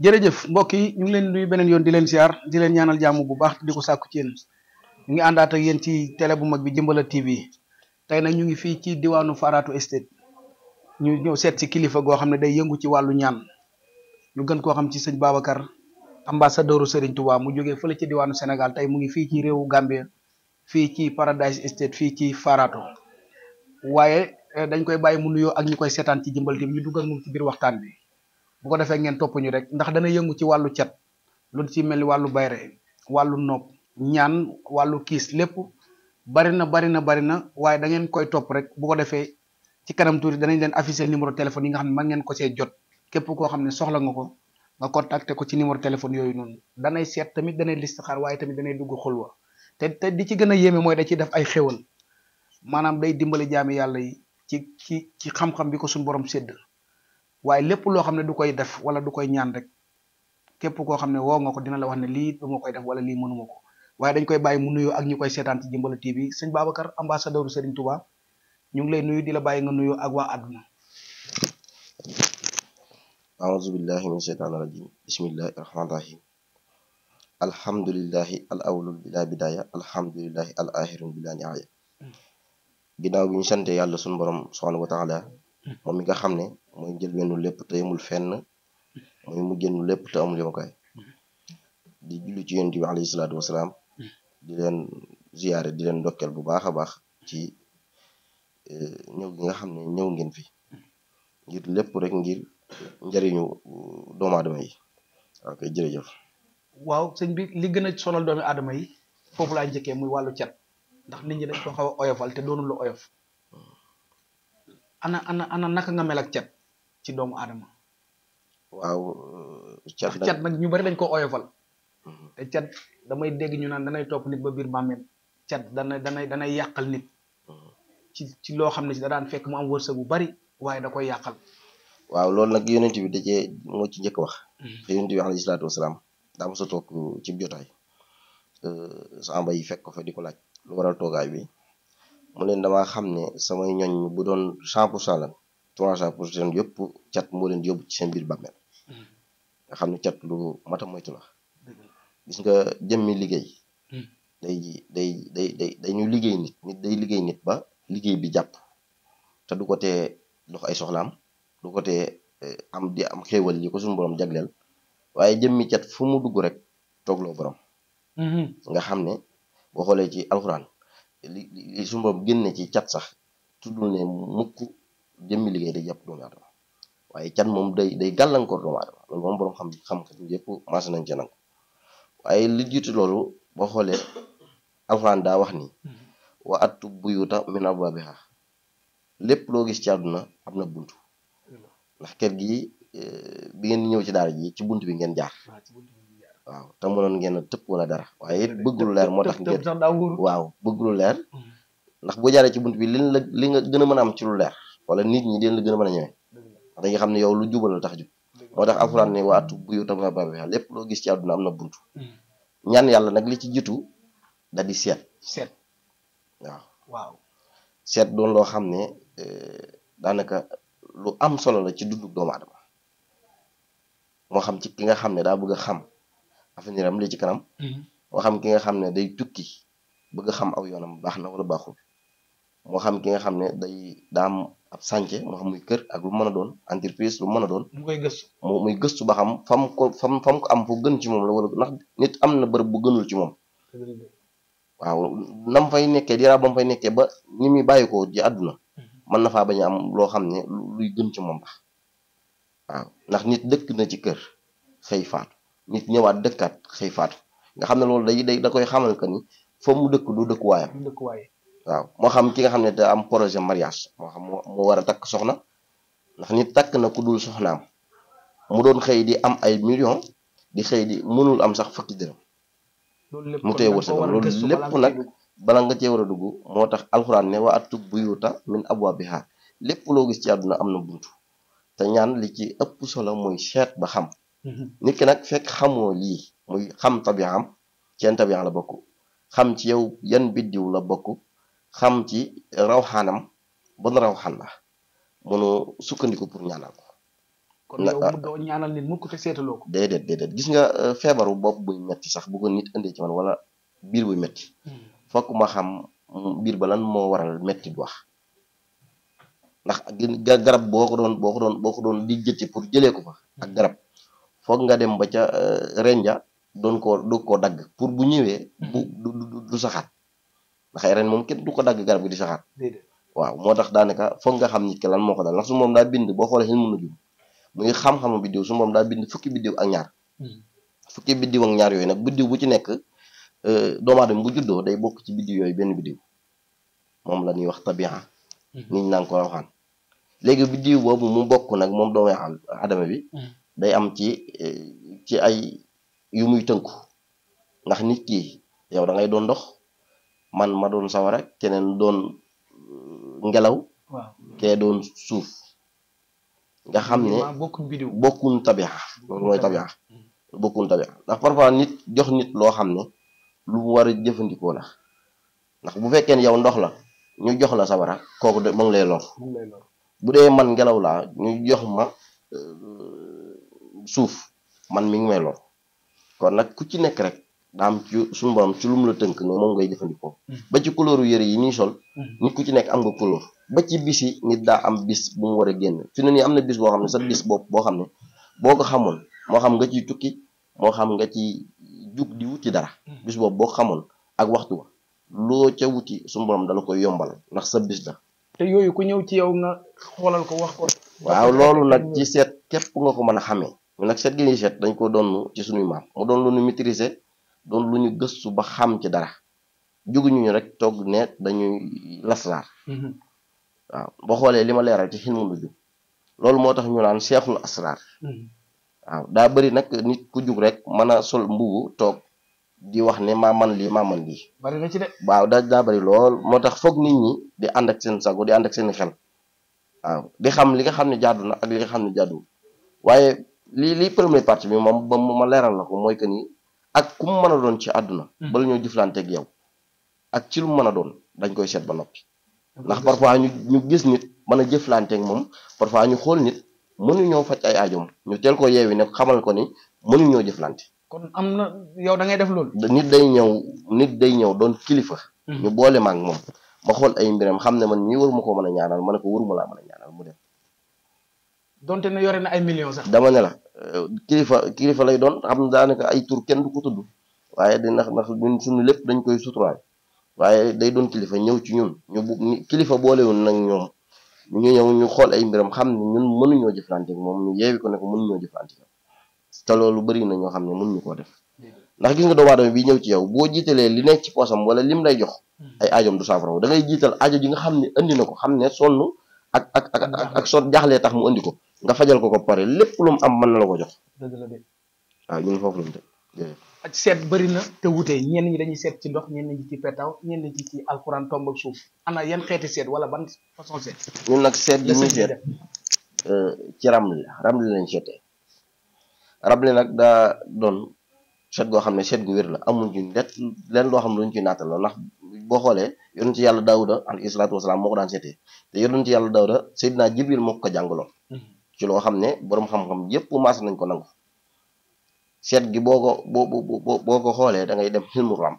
jërëjëf mbokk yi ñu ngi leen nuyu beneen yoon di leen siyaar di leen ñaanal jàmm bu baax di ko sàkku ci yéen ñu ngi àndaat ak yéen ci télé bu mag bi Jëmbala TV tey nag ñu ngi fii ci diwaanu Faratu Estate ñu ñëw seet si kilifa goo xam ne day yëngu ci wàllu ñaan ñu gën koo xam ci sëñ Babacar ambassadeuru Serigne Touba mu jógee fële ci diwaanu Sénégal tey mu ngi fii ci réewu Gambie fii ci Paradise Estate fii ci Faratu waaye dañ koy bàyyi mu nuyoo ak ñu koy seetaan ci Jëmbal TV ñu dugg ak moom ci biir waxtaan bi bu ko defee ngeen topp ñu rek ndax dana yëngu ci wàllu cat lu ci mel ni wàllu bayre wàllu nopp ñaan wàllu kiis lépp bari na bari na bari na waaye da ngeen koy topp rek bu ko defee ci kanam tuuti danañ leen afficher numéro téléphone yi nga xam ne man ngeen ko see jot képp koo xam ne soxla nga ko nga contacter ko ci numéro téléphone yooyu noonu danay seet tamit danay listixaar waaye tamit danay dugg xulwa te te di ci gën a yéeme mooy da ciy def ay xéwal maanaam day dimbali jaami yàlla yi ci ci ci xam-xam bi ko suñu borom sédd waaye lépp loo xam ne du koy def wala du koy ñaan rek képp koo xam ne woo nga ko dina la wax ne lii du ma koy def wala lii mënuma ko waaye dañ koy bàyyi mu nuyoo ak ñu koy seetaan ci Jëmbala TV sëñ Babacar ambassadeur Serigne Touba ñu ngi lay nuyu di la bàyyi nga nuyoo ak waa àdduna أعوذ بالله من الشيطان الرجيم بسم الله الرحمن الرحيم الحمد لله الأول بلا بداية الحمد لله الآخر بلا نهاية ginnaaw bi ñu sante yàlla suñu borom subhanahu wa taala moom mi nga xam ne mooy jël benn lépp te yemul fenn mooy mu génn lépp te amul yemukaay di julli ci yonent bi alayhi salaatu wasalaam di leen ziyaare di leen ndokkeel bu baax a baax ci ñëw gi nga xam ne ñëw ngeen fi ngir lépp rek ngir njëriñu doomu aadama yi ok jërëjëf waaw sëñ bi li gën a sonal doomi aadama yi foofu laa njëkkee muy wàllu cat ndax nit ñi dañ ko xaw a oyofal te doonul lu oyof ana ana ana naka nga mel ak cat ci doomu aadama waaw cat cat nag ñu bari dañ ko oyofal te cat damay dégg ñu naan danay topp nit ba biir bàmmeel cat dana danay danay yàqal nit ci ci loo xam ne si da daan fekk mu am wërsëg bu bari waaye da koy yàqal waaw loolu nag yonent bi da cee moo ci njëkk wax te yonent bi alayhi salaatu wasalaam daa mos a toog ci jotaay samba yi fekk ko fa di ko laaj lu waral toogaay bi mu leen damaa xam ne samay ñoñ bu doon cent pour cent lan trois cent pour cent yëpp cat moo leen yóbbu ci seen biir bàmmeel nga xam ne cat lu mata moytu la gis nga jëmmi liggéey day day day day dañu liggéey nit nit day liggéey nit ba liggéey bi jàpp te du ko tee dox ay soxlaam du ko tee am di am xéewal yi ko suñu borom jagleel waaye jëmmi cat fu mu dugg rek toogloo borom nga xam ne boo xoolee ci alxuraan li li suñu borom génne ci cat sax tuddul ne mukk jëmmi liggéey day jàpp doomu aadama waaye cat moom day day gàllankoor doomu aadama loolu moom borom xam xam-xam yëpp maas nañ ci nangu waaye li jiitu loolu boo xoolee alxuraan daa wax ni wa attu buyuta min abwaabiha lépp loo gis ci àdduna am na buntu ndax kër gi bi ngeen ñëw ci daara ji ci buntu bi ngeen jaar waaw te mënoon ngeen a tëpp wala dara waaye it bëgg lu leer moo tax ngeen waaw bëgg lu leer ndax boo jaaree ci buntu bi liñ la li nga gën a mën a am ci lu leer wala nit ñi deen la gën a mën a ñëwee ndax dañuy xam ne yow lu jubal la tax jub moo tax alxuraan ne wa attu buyuta min abwaabiha lépp loo gis ci àdduna am na buntu ñaan yàlla nag li ci jiitu da di seet seet waaw waaw seet doon loo xam ne daanaka lu am solo la ci dundu doomu aadama moo xam ci ki nga xam ne daa bëgg a xam avenir am li ci kanam moo xam ki nga xam ne day tukki bëgg a xam aw yoonam baax na wala baaxul moo xam ki nga xam ne day daa am ab sànce moo xam muy kër ak lu mën a doon entreprise lu mën a doon mu koy gëstu mu muy gëstu ba xam fam ko fam fam ko am fu gën ci moom la wala ndax nit am na bërëb bu gënul ci moom waaw nam fay nekkee diraa ba mu fay nekkee ba ñi muy bàyyi ko ci àdduna mën na faa bañ a am loo xam ne luy gën ci moom la waaw ndax nit dëkk na ci kër xëy faatu nit ñëwaat dëkkaat xëy faatu nga xam ne loolu day day da koy xamal que ni fa mu dëkk du dëkkuwaayam dëkkuwaay waaw moo xam ki nga xam ne da am projet mariage moo xam moo war a takk soxna ndax nit takk na ku dul soxnaam mu doon xëy di am ay million di xëy di mënul am sax fukki dërëm mu tee wërsëgam loolu lépp nag bala nga cee war a dugg moo tax alxuraan ne wa attu buyuta min abwaabiha lépp loo gis ci àdduna am na buntu te ñaan li ci ëpp solo mooy seet ba xam nit ki nag fekk xamoo lii muy xam tabiam ceen tabiam la bokk xam ci yow yan biddiw la bokk xam ci rawxaanam bon rawxaan la mënu sukkandiku pour ñaanal ko kon yow mu doo ñaanal nit mukk te seetaloo ko déedéet déedéet gis nga euh, feebaru bopp buy metti sax bu ko nit indee ci man wala biir buy metti fokk ma xam mm, biir ba lan moo waral metti du wax ndax gën- ga- garab boo ko doon boo ko doon boo ko doon di jëtti pour jëlee ko fa ak garab foog nga dem ba ca euh, renja doon koo doog koo dagg pour bu ñëwee bu du du du saxaat ndax ren moom kenn du ko dagg garab gi di saxaat déedéet waaw moo tax daanaka foog nga xam nit ki lan moo ko dal ndax su moom daa bind boo xoolee xel mën na jum muy xam-xamu biddiw su moom daa bind fukki biddiw ak ñaar fukki biddiw ak ñaar yooyu nag biddiw bu ci nekk euh, doomu aadama bu juddoo day bokk ci biddiw yooyu benn biddiw moom la ñuy wax tabi'a nit ñi naan ko rawxaan léegi biddiw boobu mu bokk nag moom doomu aadama bi day am ci eh, ci ay yu muy tënku ndax nit ki yow da ngay doon ndox man ma doon sawara keneen doon euh, ngelaw waaw kee doon suuf nga xam ne maa bokk bidiw bokkuñ tabixa loolu mooy tabixa bokkuñ tabixa ndax parfois nit jox nit loo xam ne lu mu war a jëfandikoo la ndax bu fekkee ne yow ndox la ñu jox la sawara kooku de mu ngi lay lor moom lay lor bu dee man ngelaw laa ñu jox ma euh, suuf man mi ngi may lor kon nag ku ci nekk rek daa am ci suñu borom ci lu mu la tënk ne moom ngay jëfandikoo ba ci couleur yëre yi ñuy sol nit ku ci nekk am nga couleur ba ci bis yi nit daa am bis bu mu war a génn fi ne nii am na bis boo xam ne sa bis bopp boo xam ne boo ko xamoon moo xam nga ciy tukki moo xam nga ci jug di wuti dara bis boobu boo ko xamoon ak waxtu wa loo ca wuti suñu borom dala koy yombal ndax sa bis la te yooyu ku ñëw ci yow nga xoolal ko wax ko waaw loolu nag ci seet képp nga ko mën a xamee ñu nag seet gi ñuy seet dañ ko doon ci suñuy maam mu doon lu ñu maîtriser doon lu ñu gëstu ba xam ci dara juguñu ñu rek togg ne dañuy lasraar waaw boo xoolee li ma leeral ci xilmu lu jug loolu moo tax ñu naan seexul asraar waaw daa bëri nag nit ku jug rek mën a sol mbubu toog di wax ne maa man lii maa man lii bari na ci de waaw da daa bëri lool moo tax foog nit ñi di ànd ak seen sago di ànd ak seen xel waaw di xam li nga xam ne jaadu na ak li nga xam ne jaadu waaye li li première partie bi moom ba ma leeral la ko mooy que ni ak ku mu mën a doon ci àdduna bala ñoo jëflanteeg yow ak ci lu mu mën a doon dañ koy seet ba noppi ndax parfois ñu ñu gis nit mën a jëflanteeg moom parfois ñu xool nit mënuñoo faj ay aajoom ñu teel ko yeewi ne xamal ko ni mënuñoo jëflante kon am na yow da ngay def loolu nit day ñëw nit day ñëw doon kilifa ñu boole ma ak moom ma xool ay mbiram xam ne man ñii waruma ko mën a ñaanal ma ne ko waruma laa mën a ñaanal mu dem donte ne yore na ay millions sax dama ne la euh, kilifa kilifa lay doon xam ne daanaka ay tur kenn du ko tudd waaye di ndax ndax ñun suñu lépp dañ koy suturaal waaye day doon kilifa ñëw ci ñun ñu bu ni- kilifa boolewul nag ñoom ñu ngi ñëw ñu xool ay mbiram xam ne ñun mënuñoo jëflante ak moom ñu yeewi ko ne ko mënuñoo jëflante ak te loolu bëri na ñoo xam ne mënuñu koo def ndax gis nga doomu aadama bi ñëw ci yow boo jiitalee li nekk ci poosam wala lim lay jox ay aajoom du saafara da ngay jiital aajo ji nga xam ne andi na ko xam ne sonn ak ak ak ak ak sot jaaxlee tax mu andi ko nga fajal ko ko pare lépp lu mu am mën na la ko jox dëgg la de waaw ñun foofu lañu teg jërëjëf. ak seet bëri na te wute ñenn ñi dañuy seet ci ndox ñenn ñi ci petaw ñenn ñi ci alxuraan tomb ak suuf ana yan xeeti seet wala ban façon seet ñun nag seet gi la ñuy sëñ bi seet def euh, ci ramli la ramli lañ seetee ramli nag daa doon seet goo xam ne seet gu wér la amul ci det leen loo xam ne luñ ci naatal la ndax boo xoolee yonent ci yàlla daawuda alayhi salaatu wasalaam moo ko daan seetee te yonent ci yàlla daawuda Seydina Jibril moo ko ko jàngaloon ci loo xam ne boroom xam-xam yépp maas nañ ko nangu seet gi boo ko boo boo boo ko xoolee da ngay dem xilmu ram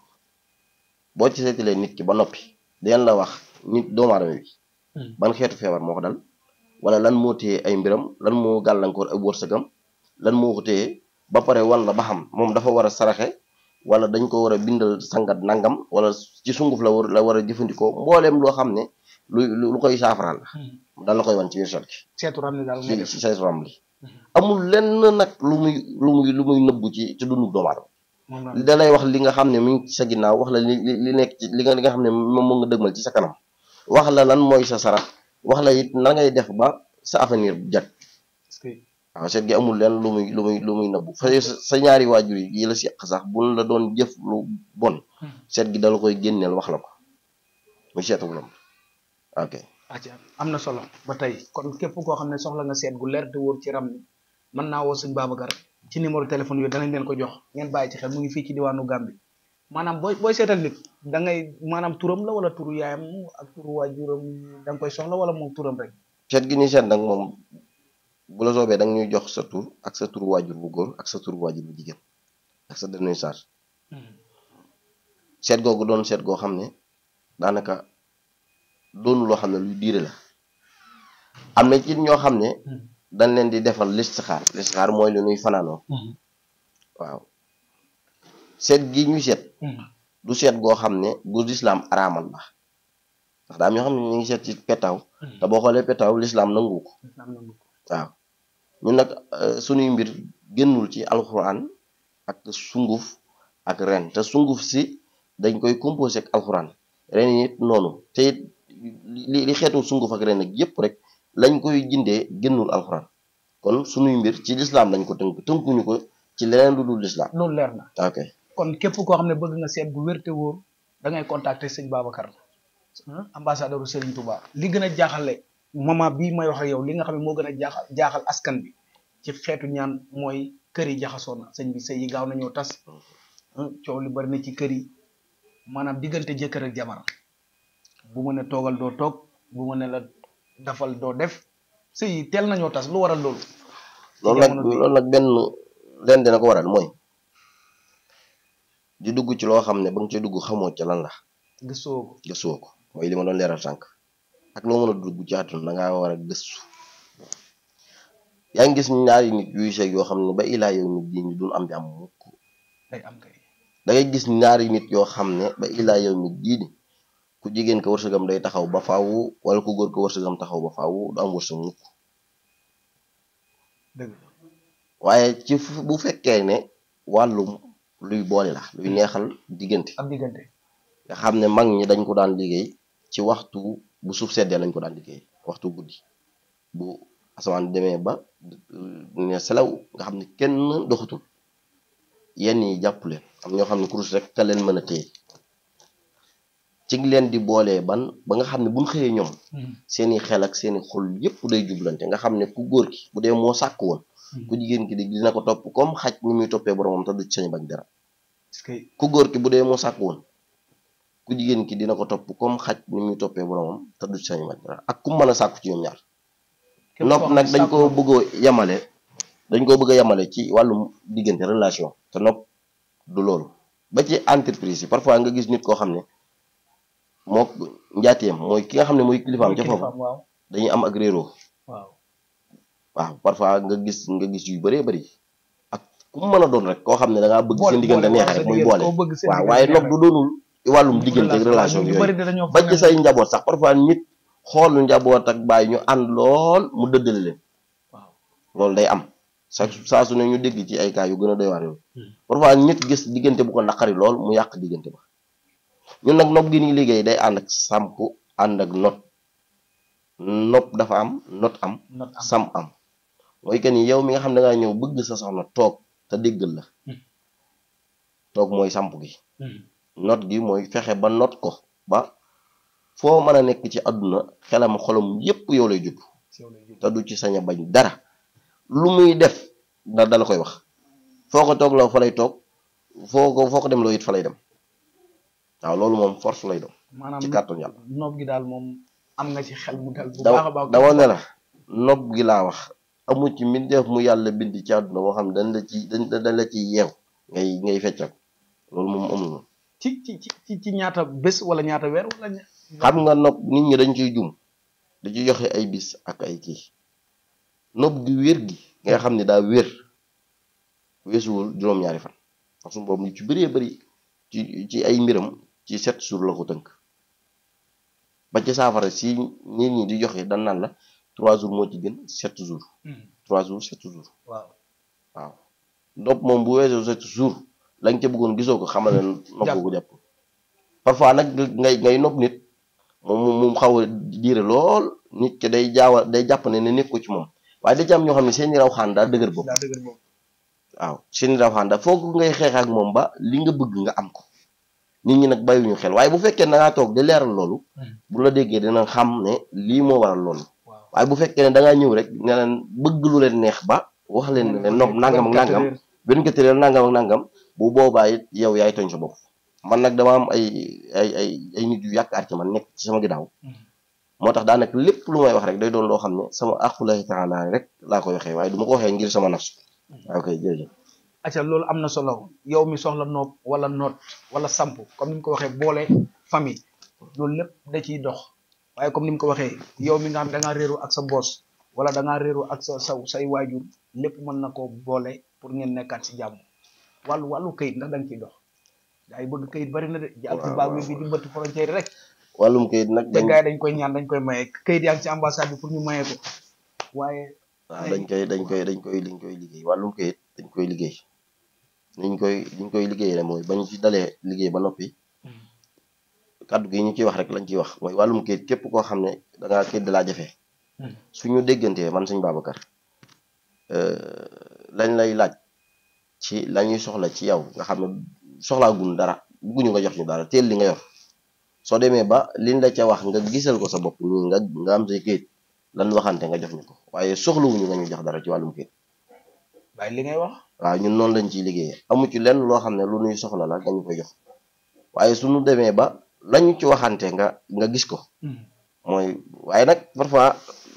boo ci seetalee nit ki ba noppi deen la wax nit doomu aadama bi ban xeetu feebar moo ko dal wala lan moo téye ay mbiram lan moo gàllankoor ay wërsëgam lan moo ko téye ba pare wan la ba xam moom dafa war a saraxe wala dañ ko war a bindal sangat nangam wala ci sunguf la war la war a jëfandikoo mbooleem loo xam ne lu lu koy saafaraal la dal la koy wan ci biir seet gi seetu ram ni daal ngay ci def ci say ram li amul lenn nag lu muy lu muy lu muy nëbbu ci ci dundu doomu aadama moom la da lay wax li nga xam ne mi ngi ci sa ginnaaw wax la li li li nekk ci li nga li nga xam ne moom moo nga dëgmal ci sa kanam wax la lan mooy sa sarax wax la it na ngay def ba sa avenir jag parce que waaw seet gi amul lenn lu muy lu muy lu muy nëbbu fa sa sa ñaari waajur yi yi la seq sax buñ la doon jëf lu bon seet gi dala koy génneel wax la ko muy seetu lam ok acca am na solo ba tey kon képp koo xam ne soxla nga seet gu leer te wóor ci ram ni mën naa woo sëñ Babacar ci numéro téléphone yooyu danañ leen ko jox ngeen bàyyi ci xel mu ngi fii ci diwaanu Gambie maanaam booy booy seetal nit da ngay maanaam turam la wala turu yaayam ak turu waajuram da nga koy soxla wala moom turam rek seet gi ni seet nag moom bu la soobee da nga ñuy jox sa tur ak sa tur waajur bu góor ak sa tur waajur bu jigéen ak sa date de naissance seet googu doon seet goo xam ne daanaka doonu loo xam ne luy diire la am na ci ñoo xam ne dañ leen di defal listixaar listixaar mooy lu ñuy fanaanoo waaw seet gi ñuy seet du seet goo xam ne gu lislaam araamal la ndax daa am ñoo xam ne ñu ngi seet ci petaaw te boo xoolee petaaw lislaam nangu ko waaw ñun nag suñuy mbir génnul ci alxuraan ak sunguf ak ren te sunguf si dañ koy composé ak alxuraan ren it noonu te it li li xeetu sunguf ak ren ak yépp rek lañ koy jindee génnul alxuraan kon suñuy mbir ci lislaam lañ ko tënk tënkuñu ko ci leneen lu dul lislaam loolu leer na ok kon képp koo xam ne bëgg nga seet bu wér te wóor da ngay contacter sëñ Babacar ambassadeur u Serigne Touba li gën a jaaxale moment bii may wax ak yow li nga xam ne moo gën a jaaxal jaaxal askan bi ci xeetu ñaan mooy kër yi jaxasoo na sëñ bi sëy yi gaaw nañoo tas coow li bari na ci kër yi maanaam diggante jëkkër ak jabar bu ma ne toogal doo toog bu ma ne la dafal doo def sëy yi teel nañoo tas lu waral loolu loolu nag loolu nag benn leen dina ko waral mooy di dugg ci loo xam ne ba nga ci dugg xamoo ca lan la gëstoo ko gëstuwoo ko mooy li ma doon leeral sànq ak loo mën a dugg ci àdduna da ngaa war a gëstu yaa ngi gis ñaari nit yuy seeg yoo xam ne ba ilaa yow nit di ñu dul am jàmm mukk day am kay da ngay gis ñaari nit yoo xam ne ba ilaa yow nit jii ni ku jigéen ko wërsëgam day taxaw ba faawu wala ku góor ko wërsëgam taxaw ba faawu du am wërsëg mukk dëgg waaye ci bu fekkee ne wàllum luy boole la luy neexal diggante am diggante nga xam ne mag ñi dañ ko daan liggéey ci waxtu bu suuf seddee lañ ko daan liggéey waxtu guddi bu asamaan demee ba ne selaw nga xam ne kenn doxatul yenn yi jàpp leen am ñoo xam ne kurus rek ka leen mën a téye ci ngi leen di boolee ban ba nga xam ne buñ xëyee ñoom seeni xel ak seeni xol yépp day jublante nga xam ne ku góor ki bu dee moo sàkk woon ku jigéen ki di dina ko topp comme xaj ni muy toppee boromam te du ci sañ bañ dara est-ce que ku góor ki bu dee moo sàkk woon ku jigéen ki dina ko topp comme xaj ni muy toppee boromam te du ci sañ bañ dara ak ku mën a sàkku ci ñoom ñaar képp nopp koo xam nag ne dañ sàkku ko bëgg a yemale dañ ko bëgg a yemale ci wàllum diggante relation te nopp du loolu ba ci entreprise yi parfois nga gis nit koo xam ne moo njaateem mooy ki nga xam ne mooy kilifaam ca foofu kilifaam waaw dañuy am ak réeroo waaw waaw parfois nga gis nga gis yu bëree bëri ak ku mu mën a doon rek koo xam ne da ngaa bëgg seen diggante neex rek muy boole waaw waaye nopp du doonul wàllum diggante ak relation yu yooyu bëri dañoo ba ci say njaboot sax parfois nit xool njaboot ak bàyyi ñu ànd lool mu dëddale leen waaw loolu day am sa saa su ne ñu dégg ci ay cas yu gën a doy waar yooyu parfois nit gis diggante bu ko naqari lool mu yàq diggante ba ñun nag nopp gi ni liggéey day ànd ak samp ànd ak not nopp dafa am not am not am sam am mooy que ni yow mi nga xam ne da ngaa ñëw bëgg sa soxna toog te déggal la Hmm. toog mooy samp gi Hmm. not gi mooy fexe ba not ko ba foo mën a nekk ci àdduna xelam xolam yépp yow lay jub si yow lay jóg. te du ci sañ a bañ dara lu muy def da dala koy wax foo ko toog la fa lay toog foo ko foo ko dem loo it fa lay dem waaw loolu moom force lay doon maanaam ci kàttan yàlla nopp gi daal moom am nga ci xel mu dal bu da baax a baax dama ne la nopp gi laa wax amu ci mbindeef mu yàlla bind ci àdduna boo xam ne dañ la ci dañ dañ la ci yeew ngay ngay feccal loolu moom amul moom ci ci ci ci ci ñaata bés wala ñaata weer wala ña- xam nga nopp nit ñi dañ ciy jum da ci joxe ay bis ak ay kii nopp gi wér gi nga xam ne daa wér weesuwul juróom-ñaari fan ndax suñu boobu ñu ci bëree bëri ci ci ay mbiram ci sept jours la ko tënk ba ci saafara si nit ñi di joxe dan naan la trois jours moo ci gën sept jours Hmm. trois jours sept jours waaw waaw nopp moom bu weesoo sept jours lañ ca bëggoon gisoo ko xamal ne nopp ko jàpp parfois nag ngay ngay nopp nit moom moom xaw a diire lool nit ki day jaawa day jàpp ne ne nekk ko ci moom waaye da ci am ñoo xam ne seeni raw xaan daa dëgër bopp daa dëgër boobu waaw seeni raw xaan daa foog ngay xeex ak moom ba li nga bëgg nga am ko nit ñi nag bàyyiwuñu xel waaye bu fekkee da ngaa toog di leeral loolu Hmm. bu la déggee dina xam ne lii moo waral loolu waaw waaye bu fekkee ne da ngaa ñëw rek ne leen bëgg lu leen neex ba wax leen ne leen nopp nangam ak nangam benn ko tëral nangam ak nangam bu boobaa it yow yaay tooñ sa bopp man nag dama am ay ay ay ay nit yu yàq ar ci man nekk ci sama ginnaaw moo tax daanaka lépp lu may wax rek day doon loo xam ne sama aqulahi taala rek laa koy waxee waaye du ma ko waxee ngir sama nafsu waaw kay jërëjëf acca loolu am na solo yow mi soxla nopp wala noot wala samp comme ni mu ko waxee boole famille loolu lépp da ciy dox waaye comme ni mu ko waxee yow mi nga xam da ngaa réeru ak sa boos wala da ngaa réeru ak sa sa say waajur lépp mën na koo boole pour ngeen nekkaat si jàmm wàllu wàllu kayit ndax da nga ciy dox gaa yi bëgg kayit bari na de jàpp waaw baag waaw bi di bëtt frontière rek wàllum kayit nag te dañ gars yi dañ koy ñaan dañ koy maye kayit yaa ngi ci ambassade bi pour ñu maye ko waaye waaw dañ koy dañ koy dañ koy dañ koy liggéey wàllum kayit dañ koy liggéey niñ koy niñ koy liggéey rek mooy bañ ci dalee liggéey ba noppi kaddu gi ñu ciy wax rek lañ ciy wax mooy wàllum kayit képp koo xam ne da ngaa kayit da laa jafe suñu déggantee man sëñ Babacar euh, lañ lay laaj ci la ñuy soxla ci yow nga xam ne soxlaa gun dara bugguñu nga jox ñu dara teel li nga yor soo demee ba liñ la ca wax nga gisal ko sa bopp nii nga nga am say kayit lan waxante nga jox ñu ko waaye soxlawuñu nga ñu jox dara ci wàllum kayit bàyyi li ngay wax waaw ñun noonu lañ ciy liggéeyee amu ci lenn loo xam ne lu ñuy soxla la nga ñu koy jox waaye suñu demee ba lañu ci waxante nga nga gis ko mooy waaye nag parfois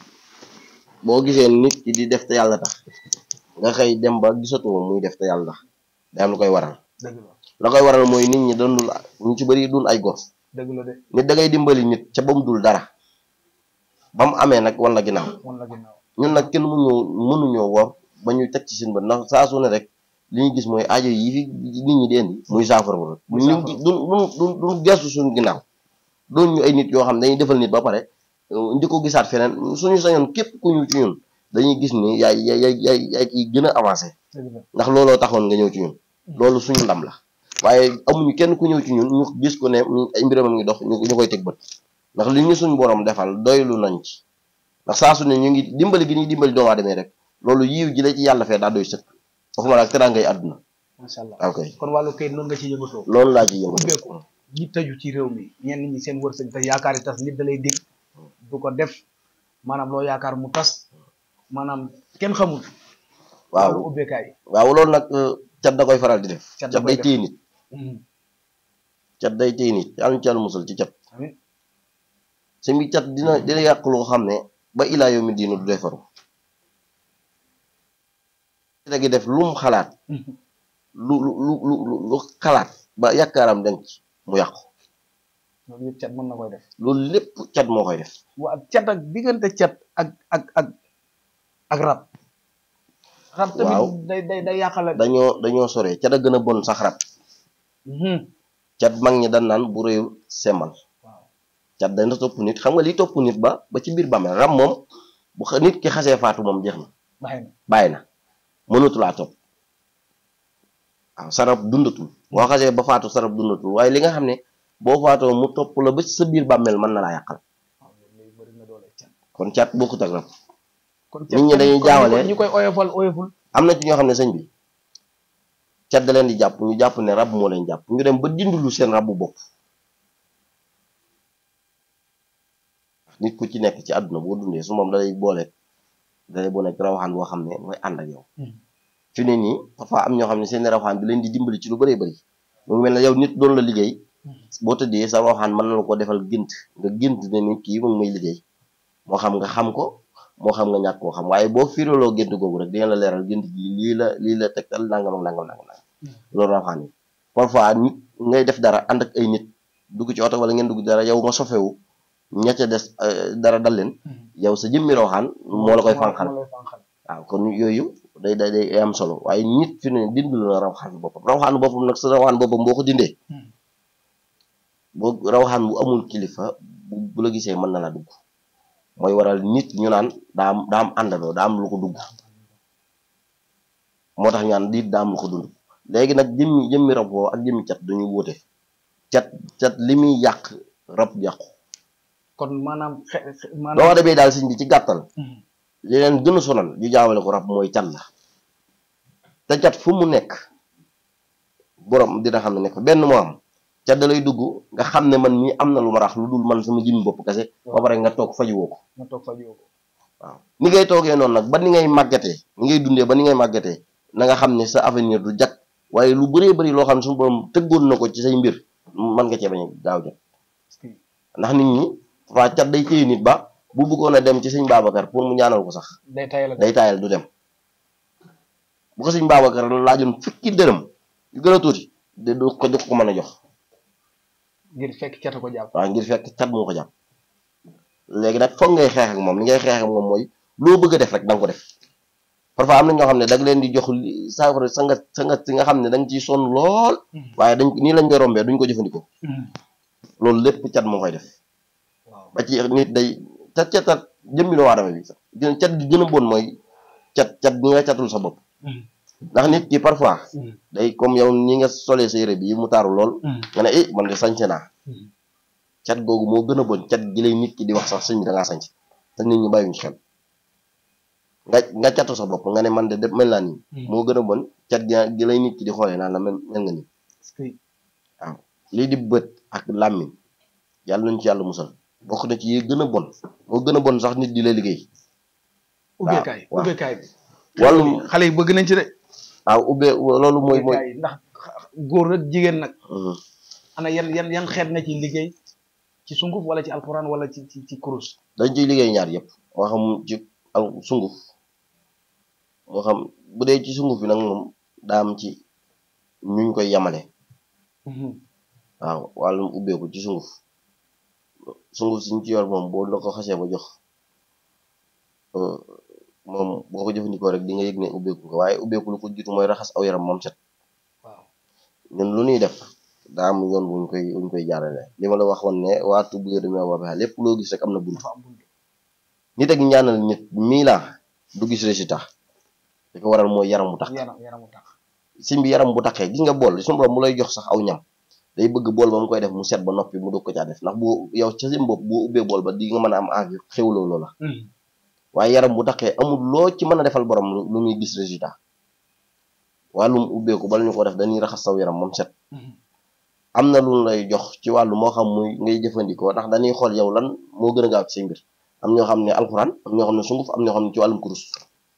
boo gisee nit ki di def te yàlla tax nga xëy dem ba gisatoo muy def te yàlla tax day am lu koy waral dëgg la la koy waral mooy nit ñi doonul ñu ci bëri dun ay gor dëgg la de nit da ngay dimbali nit ca ba mu dul dara ba mu amee nag wan la ginnaaw wan la ginnaaw ñun nag kenn mënuñoo mënuñoo wor ba ñu teg ci seen bët ndax saa su ne rek li ñu gis mooy aajo yi fi nit ñi di indi muy saafara rek Muy ñu saafara. du du du gestu suñu ginnaaw doon ñu ay nit yoo xam ne dañuy defal nit ba pare euh, ndi ko gisaat feneen suñu sañoon képp ku ñu ci ñun dañuy gis ni yaay yaay yaay yaay yaay kiy gën a avancé dëgg la ndax looloo taxoon nga ñëw ci ñun loolu suñu ndam la waaye amuñu kenn ku ñëw ci ñun ñu gis ko ne mi- ay mbiram a ngi dox ñu ñu koy teg bët ndax li ñu suñu borom defal doylu nañ ci ndax saa su ne ñu ngi dimbali gi ñuy dimbali doomu aadama yi rek loolu yiw ji la ci yàlla fee daa doy sëkk waxuma la ak teraangay àdduna macha allah ok kon wàllu kayit noonu nga ci yëngatoo loolu laa ci yëngu ubbeeku ñi tëju ci réew mi ñenn ñi seen wërsëg te yaakaar yi tas nit da lay dig du ko def maanaam loo yaakaar mu tas maanaam kenn xamul waaw wàllu ubbeekaay waaw loolu nag euh, cat da koy faral di def Cat da cat koy day def. téye nit Mhm. cat day téye nit yàlla ñu ci yàlla musal ci cat amiin si mi cat dina dina yàq loo xam ne ba ilaa yow mi diinu du defaru da gi def lu mu xalaat Mhm. lu lu lu lu lu- lu xalaat ba yaakaaram denc mu yàqu loolu yëpp cat mën na koy def loolu lépp cat moo koy def waa cat ak diggante cat ak ak ak ak rab rab tamit Waaw. day day day yàqale dañoo dañoo sore cat a gën a bon sax rab Mhm. cat mag ñi dan naan bu réyul semmal waaw cat dana topp nit xam nga li topp nit ba ba ci biir bàmmeel rab moom bu xa- nit ki xasee faatu moom jeex na bàyyi na bàyyi na mënatulaa topp waaw sarab dundatul boo xasee ba faatu sarab dundatul waaye li nga xam ne boo faatoo mu topp la ba ci sa biir bàmmeel mën na laa yàqal waaw loolu lay bëri na doole cat kon cat bokkut ak rab kon Nit ñi dañuy kon jaawale. ñu koy oyofal oyoful am na ci ñoo xam ne sëñ bi cat da leen di jàpp ñu jàpp ne rab moo leen jàpp ñu dem ba dindulu seen rabu bopp nit ku ci nekk ci àdduna boo dundee su moom dalay boole dalay boole ak rawaxaan boo xam ne mooy ànd ak yow fi ne nii parfois am ñoo xam ne seen rawaxaan bi leen di dimbali ci lu bëree bëri mu ngi mel ne yow nit doon la liggéey boo tëddee sa rawaxaan mën na la ko defal gént nga gént ne nit kii moom may liggéey moo xam nga xam ko moo xam nga ñàkk koo xam waaye boo firaloo gént googu rek dina la leeral gént gi lii la lii la tegtal nangam ak nangam nangam nangam loolu rawaxaan yi parfois nit ngay def dara ànd ak ay nit dugg ci oto wala ngeen dugg dara yow nga sofewu ña ca des euh, dara dal leen yow sa jëmmi rawaxaan moo la koy fànqal moo lay fànqal waaw kon yooyu day day day am solo waaye nit fi ne dindul la rawaxaan boppam rawaxaan boppam nag sa rawaxaan boppam boo ko dindee Hmm. boo rawaxaan bu amul kilifa bu bu la gisee mën na la dugg mooy waral nit ñu naan daa am daa am àndandoo daa am lu ko dugg moo tax ñu naan diit daa am lu ko dund léegi nag jëmmi jëmmi rab woo ak jëmmi cat dañuy wóote cat cat li muy yàq rab yàqu kon maanaam xe xe- doo maanaam demee daal sëñ bi ci gàttal Mhm. li leen gën a sonal ñu jaawale ko rab mooy cat la te cat fu mu nekk borom dina xam ne nekk benn moo am cat da lay dugg nga xam ne man mii am na lu ma rax lu dul man sama jëmmi bopp kese ba pare nga toog fajuwoo ko nga toog fa jóg waaw ni ngay toogee noonu nag ba ni ngay màggatee ni ngay dundee ba ni ngay màggatee na nga xam ne sa avenir du jag waaye lu bëree bëri loo xam ne suñu borom tëggoon na ko ci say mbir mën nga cee bañ a gaaw jot ndax nit ñi waa cat day téye nit ba bu bëggoon a dem ci sëñ Babacar pour mu ñaanal ko sax day tayal day taayal du dem bu ko sëñ Babacar laajoon fukki dërëm yu gën a tuuti de du ko du ko mën a jox ngir fekk catu ko jàpp waaw ngir fekk cat moo ko jàpp léegi nag foog ngay xeex ak moom li ngay xeex ak moom mooy loo bëgg a def rek da nga ko def parfois am na ñoo xam ne da nga leen di jox li saafara sa nga sa nga si nga xam ne da nga ciy sonn lool waaye dañ nii lañ koy rombee duñ ko jëfandikoo loolu lépp cat moo koy def waaw ba ci nit day cat cat cat jëmmi doomu aadama bi sax gën cat gi gën a bon mooy cat cat bi nga catul sa bopp ndax nit ki parfois day comme yow ni nga solee sa yére bi mu taaru lool nga ne eh man de sañse naa cat googu moo gën a bon cat gi lay nit ki di wax sax sëñ bi da ngaa sañse te nit ñi bàyyiwuñ ci xel nga nga catu sa bopp nga ne man de de mel naa nii moo gën a bon cat gi gi lay nit ki di xoolee naan la mel mel nga nii lii di bët ak làmmiñ yàlla nañ ci yàlla musal bokk na ci yi gën a bon moo gën a bon sax nit di la liggéey ubbeekaay waaw. ubbeekaay bi wàllum xale yi bëgg nañ ci de waaw ubbee loolu mooy mooy ubbeekaay ndax góor ak jigéen nag Mhm. ana yan yan yan xeet nga ci liggéey ci sunguf wala ci alquran wala ci ci ci kurus dañ ciy liggéey ñaar yëpp moo xam ci al sunguf moo xam bu dee ci sunguf bi nag moom daa am ci ñuñ koy yamale waaw wàllum ubbeeku ci sunguf sunguf siñ ci yor moom boo la ko xasee ba jox euh, moom boo ko jëfandikoo rek di nga yëg ne ubbeeku nga waaye ubbeeku lu ko jiitu mooy raxas aw yaram moom set waaw ñun lu ñuy def daa am yoon wuñ koy wuñ koy jaarale li ma la waxoon ne waa tubbu yo demee waa lépp loo gis rek am na bunt dafa am bunt nit ak ñaanal nit mii laa du gis résultat li ko waral mooy yaram bu tax yaram yaramu tax sim bi yaram bu taxee gis nga bool suñu borom mu lay jox sax aw ñam day bëgg bool ba mu koy def mu set ba noppi mu dog ko caa def ndax boo yow ca sim bopp boo ubbee bool ba di nga mën a am envie xewloo loola waaye yaram bu taxee amul loo ci mën a defal borom lu lu muy gis résultat wàllum ubbeeku bala ñu ko def dañuy raxas saw yaram moom set am na lu lay jox ci wàllu moo xam muy ngay jëfandikoo ndax dañuy xool yow lan moo gën a gaaw ci say mbir am ñoo xam ne alxuraan am ñoo xam ne sunguf am ñoo xam ne ci wàllum kurus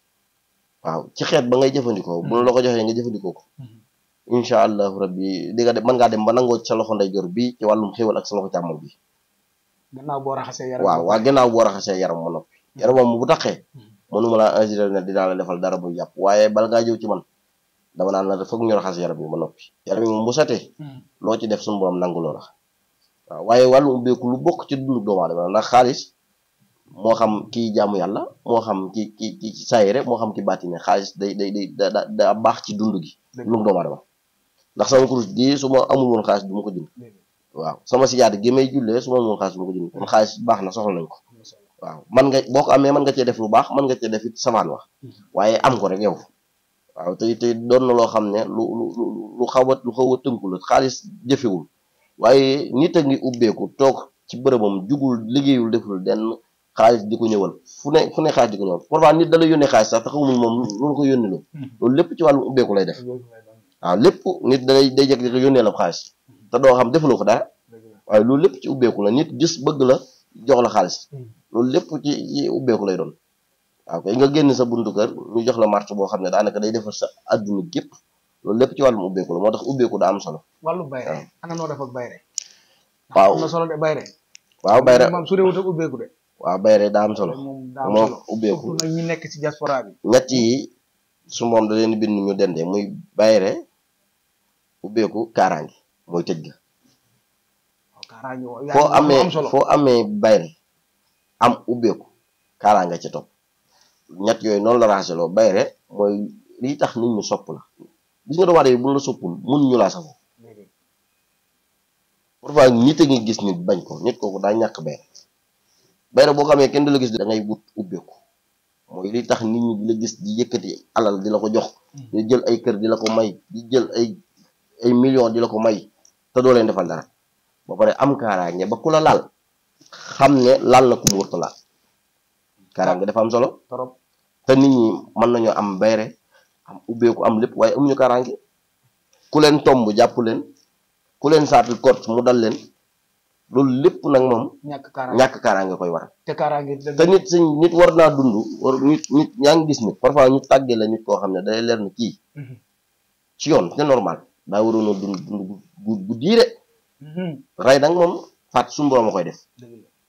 waaw ci xeet ba ngay jëfandikoo bu la ko joxee nga jëfandikoo ko incha allahu rabbi di nga dem mën ngaa dem ba nangoo ci sa loxo ndeyjoor bi ci wàllum xéwal ak sa loxo càmmoñ bi gannaaw boo raxasee yaram waaw waa gannaaw boo raxasee yaram ma noppi yaram moom bu taxee mënuma laa insister ne dinaa la defal dara bu yàpp waaye bala ngaa jëw ci man dama naan la foog ñu raxas yaram bi ma noppi yaram yi moom bu setee loo ci def suñu borom nangu loola waaw waaye wàllum ubbeeku lu bokk ci dundu doomu aadama ndax xaalis moo xam kii jaamu yàlla moo xam ki ki ki saayire moo xam ki baatine xaalis day day day da da da baax ci dund gi dundu doomu aadama ndax sama kurus gi su ma amul woon xaalis du ma ko jënd waaw sama sijaada gi may jullee su ma amul woon xaalis du ma ko jënd kon xaalis baax na soxla nañ ko waaw man nga boo ko amee mën nga cee def lu baax mën nga cee def it savaan wax waaye am ko rek yow waaw te te doon na loo xam ne lu lu lu lu xaw a lu xaw a tënku la xaalis jëfewul waaye nit a ngi ubbeeku toog ci bërëbam jugul liggéeyul deful denn xaalis di ko ñëwal fu ne fu ne xaalis di ko ñëwal parfois nit da la yónnee xaalis sax te xamul moom loolu ko yónni loo loolu lépp ci wàllum ubbeeku lay def waaw lépp nit day day jekk di yónnee la xaalis te doo xam defuloo ko dara waaye loolu lépp ci ubbeeku la nit gis bëgg la jox la xaalis loolu lépp ci ci ubbeeku lay doon waaw kay nga génn sa buntu kër ñu jox la marché boo xam ne daanaka day defar sa adduna gépp loolu lépp ci wàllum ubbeeku la moo tax ubbeeku daa am solo wàllu bayre ana noo def ak bayre waaw am na solo de bayre waaw bayre moom su réewut ak ubbeeku de waaw bayre daa am solo moom daa am moom solo ubbeeku surtout nag ñi nekk ci diaspora bi ñett yi su moom da leen bind ñu dende muy bayre ubbeeku kaaraange mooy tëj ga waaw kaaraange woo yaa foo ngi wax lu amee am solo foo amee bayre am ubbeeku kaaraange ci topp ñett yooyu noonu la raxaseloo bayre mooy lii tax nit ñu sopp la gis nga doomu aadama yi bu la soppul mun ñu laa safoo parfois nit a ngi gis nit bañ ko nit kooku daa ñàkk bayre bayre boo xamee kenn du la gis da ngay wut ubbeeku mooy li tax nit ñi di la gis di yëkkati alal di la ko jox di jël ay kër di la ko may di jël ay ay millions di la ko may te doo leen defal dara ba pare am kaaraange ba ku la laal xam ne laal na ku mu wërta laal kaaraange dafa am solo trop te nit ñi mën nañoo am bayre am ubbeeku am lépp waaye amuñu kaaraange ku leen tomb jàpp leen ku leen saatil kot mu dal leen loolu lépp nag moom ñàkk kaaraange ñàkk kaaraange koy waral te kaaraange dëgg te nit sëñ nit war naa dund war nit nit yaa ngi gis nit parfois ñu tàggee la nit koo xam ne day leer na kii Mhm. ci yoon c'est normal daa waroon a dund dund gu gu diire Mhm. rey nag moom faat suñu borom a koy def dëgg la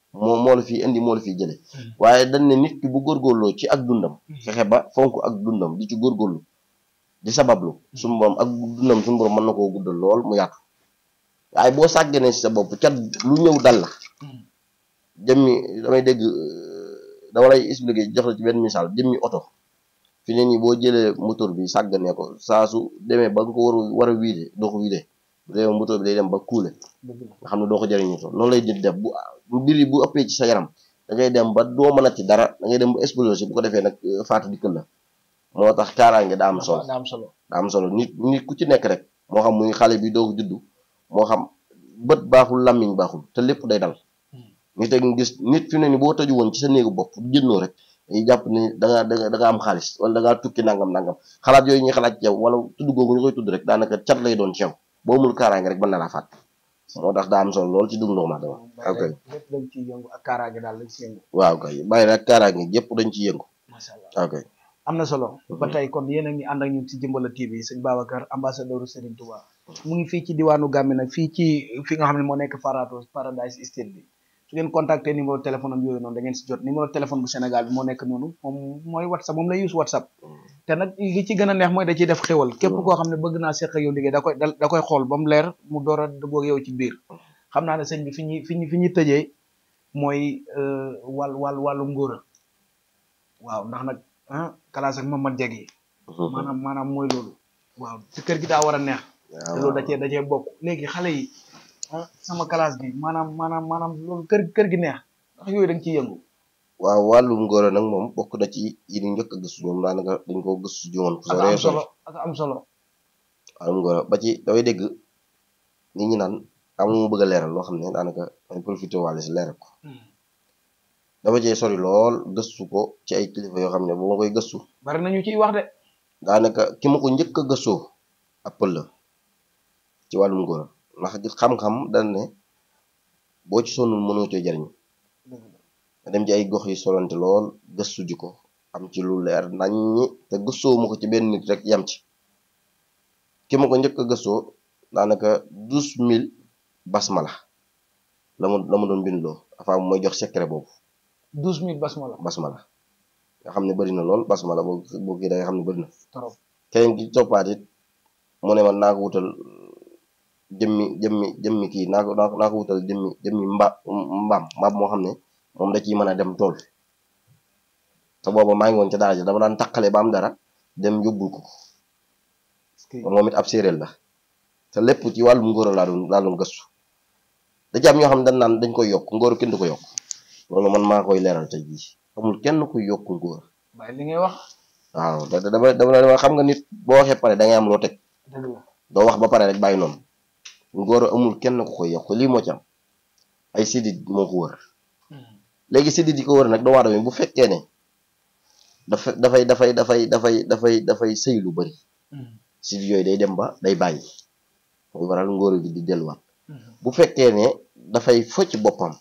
moo moo la fi indi moo la fi jële waaye dañ ne nit ki bu góorgóorloo ci ak dundam fexe ba fonk ak dundam di ci góorgóorlu di sabablu suñu borom ak dundam suñu borom mën na koo guddal lool mu yaatu waaye boo sàgganee si sa bopp cat lu ñëw dal la jëmmi damay dégg dama lay expliquer jox la ci benn misaal jëmmi oto fi ne nii boo jëlee moteur bi sàgganee ko saa su demee ba nga ko war a war a wiide doo ko wiide bu demee moteur bi day dem ba kuule nga xam ne doo ko jëriñu to noonu lay di def bu bu mbir yi bu ëppee ci sa yaram da ngay dem ba doo mën a ci dara da ngay dem ba exploser bu ko defee nag faatu dikkal la moo tax kaaraange daa am solo daa am solo daa am solo nit nit ku ci nekk rek moo xam muy xale bi doog juddu moo xam bët baaxul làmmiñ baaxul te lépp day dal nit ak gis nit fi ne ni boo tëju woon ci sa néegu bopp jëndoo rek dañuy jàpp ni da nga da nga da nga am xaalis wala da ngaa tukki nangam nangam xalaat yooyu ñuy xalaat ci yow wala tudd googu ñu koy tudd rek daanaka cat lay doon ci yow boo mul kaaraange rek mën na laa faat moo tax daa am solo lool ci dund doomu aadama ok lépp dañ ciy yëngu ak kaaraange daal lañ ci yëngu waaw kay bàyyi rek kaaraange yëpp dañ ci yëngu macha allah ok am na solo ba tey kon yéen a ngi ànd ak ñun ci Jimbala TV sëñ Babacar ambassadeur Serigne Touba mu ngi fii ci diwaanu Gambie nag fii ci fi nga xam ne moo nekk Farato Paradise Estate bi su ngeen contacter numéro téléphone am yooyu noonu da ngeen si jot numéro téléphone bu Sénégal bi moo nekk noonu moom mooy WhatsApp moom lay use WhatsApp te nag li ci gën a neex mooy da ciy def xéwal képp koo xam ne bëgg naa seq ak yow liggéey da koy da koy xool ba mu leer mu door a dugg ak yow ci biir xam naa ne sëñ bi fi ñuy fi ñu fi ñuy tëjee mooy wàll wàll wàllu ngóora waaw ndax nag ah kalaas ak Mamad Jagi maanaam maanaam mooy loolu waaw ci kër gi daa war a neex te loolu da cee da cee bokk léegi xale yi ah sama classe bi maanaam maanaam maanaam loolu kër kër gi neex ndax yooyu da nga ciy yëngu waaw wàllum ngóor nag moom bokk na ci yi ñu njëkk a gëstu ñoom daanaka dañ koo gëstu ji woon fu ak sore am solo ak am solo wàllum ngóor ba ci dafay dégg nit ñi naan am mu bëgg a leeral loo xam ne daanaka ay profité wàlle si leeral ko dafa cee sori lool gëstu ko ci ay kilifa yoo xam ne bu ma koy gëstu bari nañu ciy wax de daanaka ki ma ko njëkk a gëstoo ab pël la ci wàllum ngóor ndax xam-xam dañ ne boo ci sonnul mënoo cee jariñ nga dem ci ay gox yi solante lool gëstu ji ko am ci lu leer naññi te gëstoo ma ko ci benn nit rek yam ci ki ma ko njëkk a gëstoo daanaka douze mille basmala la ma la ma doon bindloo dafa am mooy jox secret boobu douze mille basmala basmala nga xam ne bëri na lool basmala boo boo kii da nga xam ne bëri na trop keneen ki toppaat it mu ne man naa ko wutal jëmmi jëmmi jëmmi kii naa ko naa ko naa ko wutal jëmmi jëmmi mba mbaam mbaam moo xam ne moom da ciy mën a dem tool te booba maa ngi woon ca daara ja dama daan taqale ba am dara dem yóbbul ko moom it ab séeréer la te lépp ci wàllum ngóor laa doon laa doon gëstu da ci am ñoo xam ne dañ naan dañ koy yokk ngóor kenn du ko yokk loolu man maa koy leeral tey jii amul kenn kuy yokk ngóor bàyyi li ngay wax waaw da dama dama dama xam nga nit boo waxee pare da ngay am loo teg dëgg la doo wax ba pare rek bàyyi noonu ngóor amul kenn ku koy yokk lii moo ci am ay sidit moo ko wër léegi sidit yi ko wër nag doomu aadama yi bu fekkee ne dafa dafay dafay dafay dafay dafay dafay sëy lu bari sidit yooyu day dem ba day bàyyi muy waral ngóor gi di delluwaat bu fekkee ne dafay focc boppam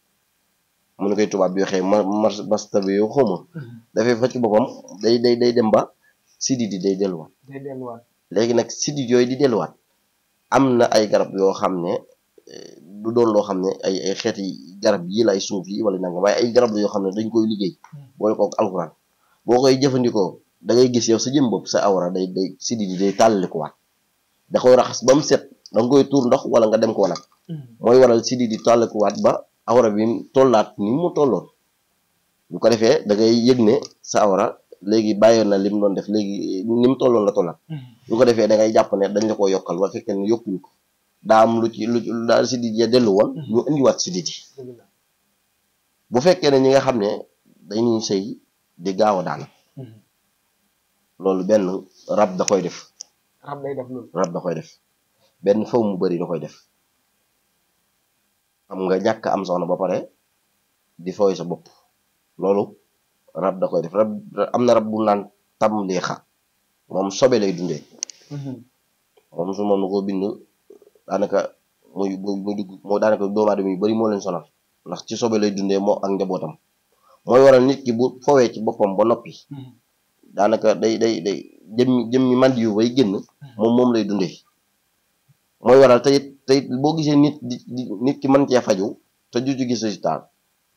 mu nu koy tubaab bi waxee ma mar mastabi yoo xawma dafay focc boppam day day day dem ba sidit yi day delluwaat day delluwaat léegi nag sidit yooyu di delluwaat am na ay garab yoo xam ne du doon loo xam ne ay ay xeeti garab yi lay suuf yi wala nangam waaye ay garab la yoo xam ne dañ koy liggéey boole kook alxuraan boo koy jëfandikoo da ngay gis yow sa jëm bopp sa awra day day sidit yi day tàllalikuwaat da koy raxas ba mu set da nga koy tuur ndox wala nga dem ko nag mooy waral sidit yi tàllalikuwaat ba awra bi tollaat ni mu tolloon bu ko defee da ngay yëg ne sa awra léegi bàyyoon na lim doon def léegi ni mu tolloon la tollaat bu ko defee da ngay jàpp ne dañ la ko yokkal ba fekkee ne yokkuñu ko daa am lu ci lu daal sidit ya dellu woon ñu indiwaat sidit yi dëgg la bu fekkee ne ñi nga xam ne dañuy sëy di gaaw a daan loolu benn rab da koy def rab day def loolu rab da koy def benn faw mu bari da koy def xam nga ñàkk am soxna ba pare di fooy sa bopp loolu rab da koy def rab am na rab bu naan tam liixa moom sobe lay dundee moom su moom na ko bind daanaka muy muy muy dugg moo daanaka doomu aadama yu bari moo leen sonal ndax ci sobe lay dundee moo ak njabootam mooy waral nit ki bu fowee ci boppam ba noppi daanaka day day day jëmmi jëmmi mandi yu bay génn moom moom lay dundee mooy waral tey tey boo gisee nit di di nit ki mën cee faju te ju ci gis résultat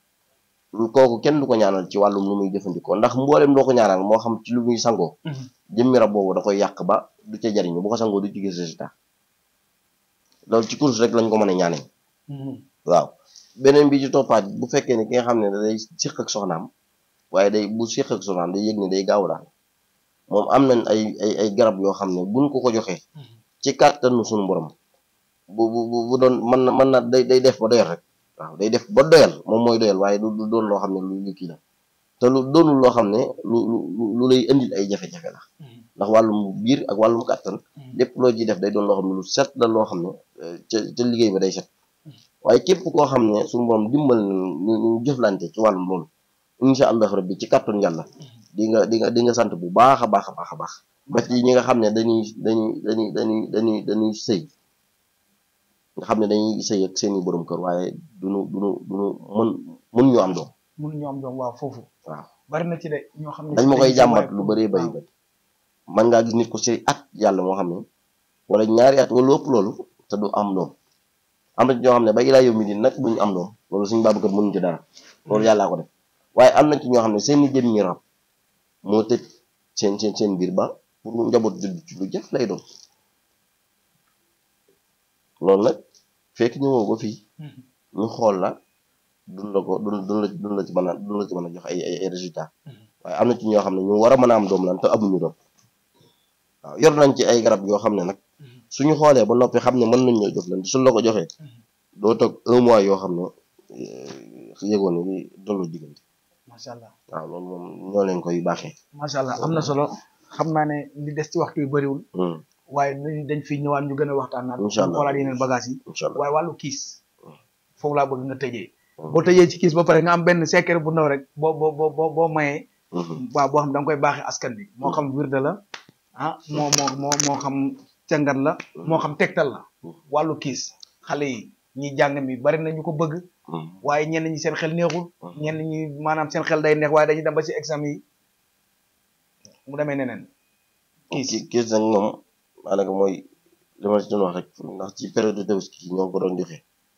kooku kenn du ko ñaanal ci wàllum lu muy jëfandikoo ndax mboolem loo ko ñaanal moo xam ci lu muy sangoo jëmmi rab boobu da koy yàq ba du ca jariñu bu ko sangoo du ci gis résultat loolu ci course rek lañ ko mën a ñaanee waaw beneen bi ci toppaat bu fekkee ne ki nga xam ne day siq ak soxnaam waaye day bu siq ak soxnaam day yëg ne day gaaw daal moom am nañ ay ay ay garab yoo xam ne buñ ko ko joxee ci kàttanu suñu borom bu bu bu doon mën na mën na day day def ba doyal rek waaw day def ba doyal moom mooy doyal waaye du du doon loo xam ne lu lu kii la te lu doonul loo xam ne lu lu lu lay indil ay jafe-jafe la ndax wàllum biir ak wàllum kàttan lépp loo ciy def day doon loo xam ne lu set la loo xam ne ca ca liggéey ba day set waaye képp koo xam ne suñu borom dimbal ñu ñu jëflante ci wàllum loolu incha allah rabbi ci kàttun yàlla di nga di nga di nga sant bu baax a baax a baax a baax ba ci ñi nga xam ne dañuy dañuy dañuy dañuy dañuy dañuy sëy nga xam ne dañuy sëy ak seeni borom kër waaye duñu duñu duñu mën mën ñu am doom mun ñu am doom waaw foofu waaw bari na ci de ñoo xam ne dañ ma koy dañ ci jàmbat waaye lu pour- bëree bëri waaw. bëri man ngaa gis nit ko sëy at yàlla moo xam ne wala ñaari at wala ëpp loolu te du am doom am na ci ñoo xam ne ba ilaa yow mi di nag duñu am doom loolu suñu Babacar mënuñ ci dara loolu yàllaa ko def waaye am na ci ñoo xam ne seeni jëm ñi rab moo tëj seen seen seen biir ba pour njaboot judd ci lu jëf lay doon loolu nag fekk ñëwoo ba fii Mhm. ñu xool la dun la ko dun dun la dun la ci mën a dun la ci mën a jox ay ay ay résultats Mhm. waaye am na ci ñoo xam ne ñu war a mën a am doom lan te amuñu doom waaw yor nañ ci ay garab yoo xam ne nag Mhm. suñu xoolee ba noppi xam ne mën nañ ñoo jox lan suñ la ko joxee Mhm. doo toog un mois yoo xam ne eh, yëgoon ni dollu diggante macha allah waaw loolu moom ñoo leen koy baaxee macha allah am na solo xam naa ne li des ci waxtu yu bëriwul Hmm, waaye dañ dañ fi ñëwaat ñu gën a waxtaan naat Incha allah. xoolaat yeneen bagage yi incha allah waaye wàllu kiis foofu laa bëgg nga tëjee Hmm. boo tëjee ci kiis ba pare nga am benn secret bu ndaw rek boo boo boo boo boo mayee Mhm, waaw boo xam da nga koy baaxee askan bi moo xam wirde la ah moo moo moo moo xam càngat la moo xam tegtal la Mhm. wàllu kiis xale yi ñi jàng mi bari na ñu ko bëgg hmm, waaye ñenn ñi seen xel neexul Mhm. ñenn ñi maanaam seen xel day neex waaye dañuy dem ba ci examen yi mu demee neneen kiis ki kiis nag moom maanaam mooy li ma ci doon wax rek ndax ci période de tabaski yi ñoo ko doon joxe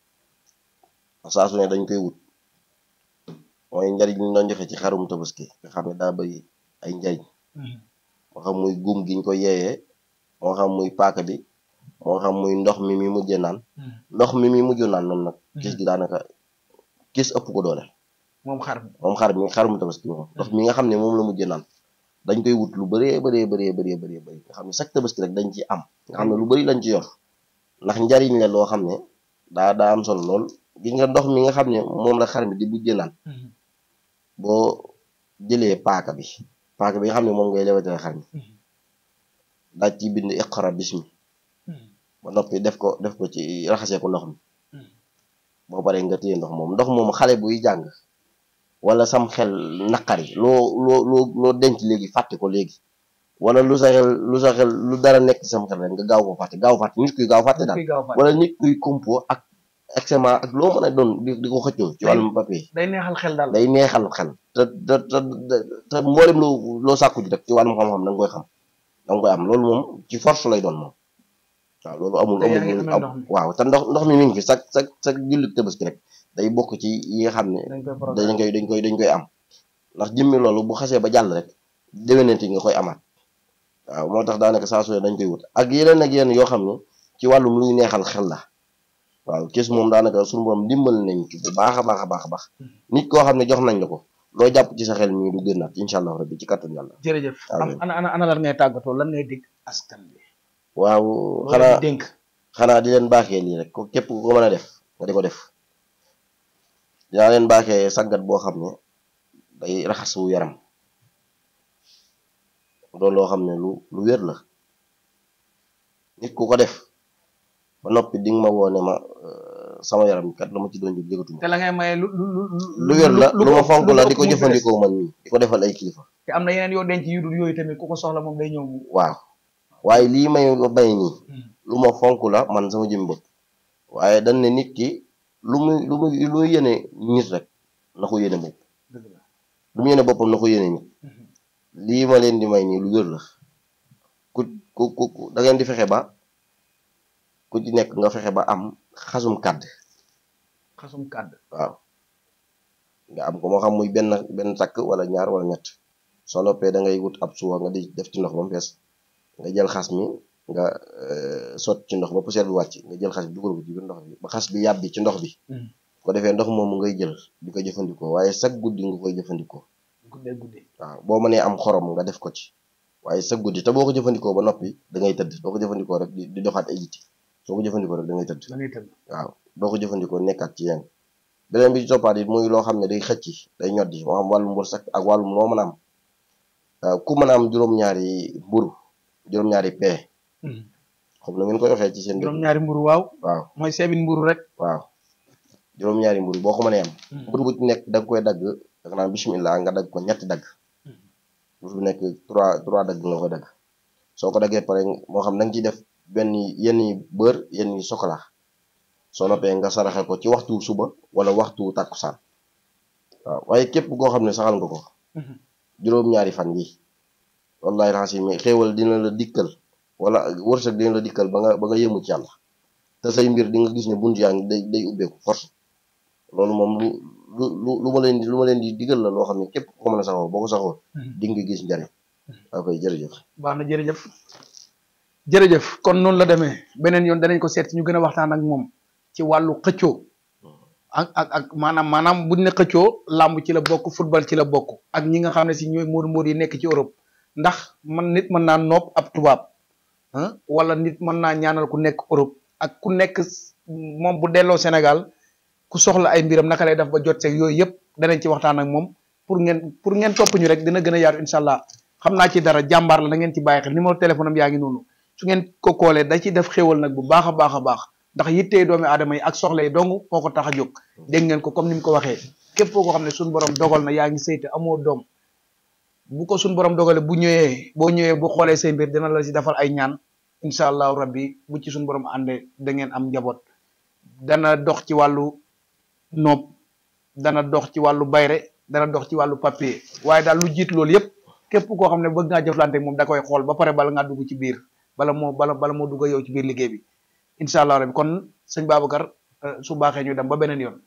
saa su ne dañ koy wut mooy njariñ li ñu doon joxe ci xarum tabaski nga xam ne daa bëri ay njariñ Mhm. moo xam muy guum gi ñu ko yeeyee moo xam muy paaka bi moo xam muy ndox mi mi mujjee naan Mhm. ndox mi mi mujj naan noonu nag Mhm. gis gi daanaka gis ëpp ko doole moom xar mi moom xar mi xarum tabaski moom ndox mi nga xam ne moom la mujjee naan dañ koy wut lu bëree bëree bëree bëree bëree bëri nga xam ne chaque tabaski rek dañ ci am nga xam ne lu bëri lañ ci yor ndax njariñ la loo xam ne daa daa am solo lool gis nga ndox mi nga xam ne moom la xar mi di mujjee naan Mhm. boo jëlee paaka bi paaka bi nga xam ne moom ngay lewetee xar mi Mhm. daaj ci bind iqra bismi Mhm. ba noppi def ko def ko ci raxasee ko ndox mi Mhm. boo paree nga téye ndox moom ndox moom xale buy jàng wala sam xel naqari loo loo loo loo denc léegi fàtte ko léegi wala lu sa xel lu sa xel lu dara nekk ci sam xel rek nga gaaw ko fàtte gaaw fàtte nit kuy gaaw fàtte daal kuy gaaw a fàtte. wala nit kuy compo ak examen ak loo mën a doon di di ko xëccoo ci wàllum papier day neexal xel daal day neexal xel te te te te mboolem loo loo sàkku ji rek ci wàllum xam-xam da nga koy xam da nga koy am loolu moom ci force lay doon moom waaw loolu amul Te yaa ngi amul amee ndox mi. waaw te ndox ndox mi mi ngi fi sax sax sax jullit tabaski rek day bokk ci yi nga xam ne dañ koy programme dañ koy dañ koy dañ koy am ndax jëmmi loolu bu xasee ba jàll rek déwénati nga koy amaat waaw moo tax daanaka saa su ne dañ koy wut ak yeneen ak yeneen yoo xam ne ci wàllum luy neexal xel la waaw kees moom daanaka suñu borom dimbal nañ ci bu baax a baax a baax a baax nit koo xam ne jox nañ la ko loo jàpp ci sa xel mii du génnaat incha allah rabbi ci kattan yàlla jërëjëf am Amiin. ana ana ana lan ngay tàggatoo lan ngay dig askan bi waaw loolu xanaa di dénk xanaa di leen baaxee lii rek ko képp ku ko mën a def nga di ko def dinaa leen baaxee sangat boo xam ne day raxasu yaram doon loo xam ne lu lu wér la nit ku ko def ba noppi di nga ma woone ma euh, sama yaram kat la ma ci doon jóg jëgatuma te la ngay maye lu lu lu lu wér la lu ma fonk la di ko ëpp muy jëfandikoo man nii di ko defal ay kilifa fees. te am na yeneen yoo denc yu dul yooyu tamit ku ko soxla moom day ñëw mu waaw waaye lii may bay nii lu ma fonk la man sama jëm bopp waaye dañ ne nit ki lu muy lu muy lu muy yéene nit rek na ko yéene bopp dëgg la lu mu yéene boppam na ko yéene nit lii ma leen di may nii lu wér la ku ku ku ku- da ngeen di fexe ba ku ci nekk nga fexe ba am xasum kàdd xasum kàdd waaw nga am ko moo xam muy benn benn takk wala ñaar wala ñett soo noppee da ngay wut ab suwa nga di def ci ndox ba mu fees nga jël xas mi nga sot ci ndox ba poussière bi wàcc nga jël xas bi dugal ko ci biir ndox bi ba xas bi yàbbi ci ndox bi ko defee ndox moomu ngay jël di ko jëfandikoo waaye chaque guddi nga koy jëfandikoo guddee guddi waaw boo mënee am xorom nga def ko ci waaye chaque guddi te boo ko jëfandikoo ba noppi da ngay tëdd doo ko jëfandikoo rek di doxaat ay yitti soo ko jëfandikoo rek da ngay tëdd da ngay tëdd waaw doo ko jëfandikoo nekkaat ci yéen beneen bi ci toppaat it muy loo xam ne day xëcc day ñoddi moo xam wàllum wërsëg ak wàllum loo mën a am ku mën a am juróom-ñaari mburu juróom-ñaari pee xam na ngeen koy waxee ci seen juróom-ñaari mburu waaw waaw mooy seebin mburu rek waaw juróom-ñaari mburu boo ko mënee am mburu bu ci nekk da nga koy dagg da nga naan bismillah nga dagg ko ñetti dagg mburu bu nekk trois trois dagg nga koy dagg soo ko daggee pare moo xam da nga ciy def benn yenn yi beurre yenn yi chocolat soo noppee nga saraxe ko ci waxtu suba wala waxtu tàkkusaan waaw waaye képp koo xam ne saxal nga ko juróom-ñaari fan yi wallahi raxasi mi xéewal dina la dikkal wala wërsëg dina la dikkal ba nga ba nga yëmu ci yàlla te say mbir di nga gis ne bunt yaa ngi day day ubbeeku force loolu moom lu lu lu lu ma leen di lu ma leen di digal la loo xam ne képp ko mën a saxoo boo ko saxoo di nga gis njariñ waaw koy jërëjëf baax na jërëjëf jërëjëf kon noonu la demee beneen yoon danañ ko seet ñu gën a waxtaan ak moom ci wàllu xëccoo ak ak ak maanaam maanaam buñ ne xëccoo làmb ci la bokk football ci la bokk ak ñi nga xam ne si ñooy móodu móodu yi nekk ci Europe ndax man nit mën naa nopp ab tubaab wala nit mën naa ñaanal ku nekk Europe ak ku nekk moom bu delloo Sénégal ku soxla ay mbiram naka lay def ba jot seeg yooyu yëpp danañ ci waxtaan ak moom pour ngeen pour ngeen topp ñu rek dina gën a yaatu incha allah xam naa ci dara jàmbaar la da ngeen ci bàyyi xel numéro téléphone am yaa ngi noonu su ngeen ko koolee da ciy def xéwal nag bu baax a baax a baax ndax yittee doomi aadama yi ak soxla yi dong moo ko tax a jóg dégg ngeen ko comme ni mu ko waxee képp koo xam ne suñu borom dogal na yaa ngi sayte amoo doom bu ko suñu borom dogale bu ñëwee boo ñëwee bu xoolee say mbir dina la si defal ay ñaan incha allahu rabbi bu ci suñu borom àndee da ngeen am njaboot dana dox ci wàllu noob dana dox ci wàllu bayre dana dox ci wàllu papier waaye daal lu jiit loolu yëpp képp koo xam ne bëgg ngaa jëflante moom da koy xool ba pare bala ngaa dugg ci biir bala moo bala bala moo dugg yow ci biir liggéey bi incha allah rabbi kon sëñ Babacar su baaxee ñu dem ba beneen yoon